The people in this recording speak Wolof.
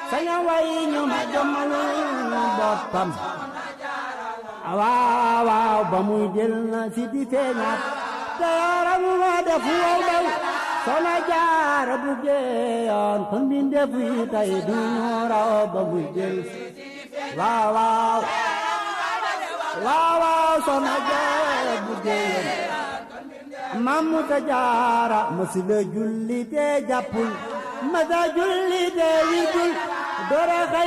saña way ñu ma jommalul boppam waaw waaw ba muy del na si di feeñaat te yaram ma def wow daw soxna jaara bu geeyoon kon bi ndef yi tey du ñu raw ba muy del waaw waaw waaw waaw soxna jaara bu geeyoon mamu ta jaara masila julli te jàppul masa julli te witul dora xay